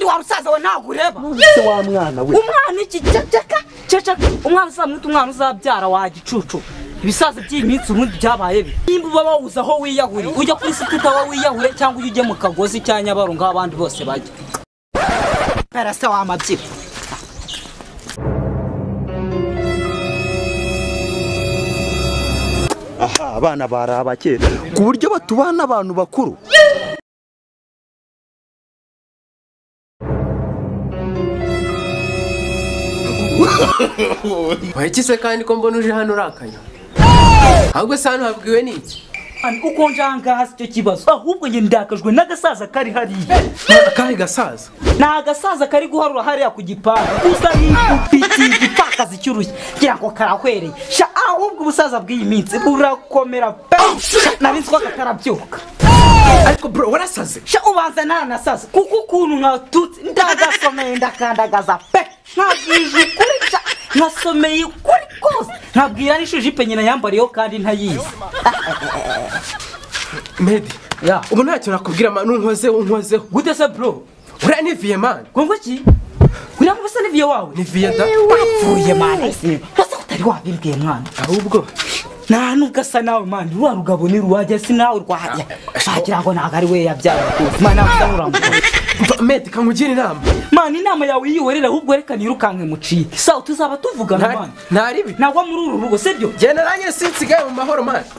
wa musaza we nagureba se wa mwana we umwana iki ceceka ceceka umwana uzamuta umwana uzabyara wa gicucu ibisaza by'iyi minsi ubundi byabaye bi nimba uba wawuza aho wiyahuriye ujya kuri situta aho wiyahure cyangwa ujye ujye mu kagozi cya nyabaro nk'abandi bose bajya karasa wa mabyiba aha abana bari abakera ku buryo batubana abantu bakuru wahekize kandi ko mbona uje hano urakaye ahubwo se hano habwiwe n'iki uko njangaha si cyo kibazo ahubwo njye ndakajwe n'agasaza kari hariya akahe gasaza ni agasaza kari guharura hariya ku gipangu usa n'ikupikiye igipfakazi cy'urushyi ngira ngo karahwereye sha ahubwo ubusaza bw'iyi minsi burakomera pe Sha, nari nzi ko aka karabyuka ariko bro warasaze sha ubanza naranasaza kuko ukuntu natutse ndagasomeye ndakandagaza pe nabwije ukuri sha nasomeye ukuri kose nabwira n'ishuri ijipo nyina yambariyeho kandi ntayizi medi Ya. ubu ntacyo nakubwira mani unkozeho unkozeho gute se bro uriya ni viye mani ngo iki uriya mubisa n'iviye wawe ni viye da wapfuye mwana se wasa utari wabimbwiye mwana ahubwo nta nubwo asa nawe mani rwa rugabo ni ruwajya si nawe rwajya shagira ngo ntabwo ari we yabyara rwose mani nawe usa n'uramutse Mva, medi kamugire inama mani inama yawe yihorera ahubwo reka nirukanke muciye sawa tuzaba tuvugana Nta- mani ntaribi nagwa muri uru rugo sibyo genda nanjye sinsigaye mu mahoro mani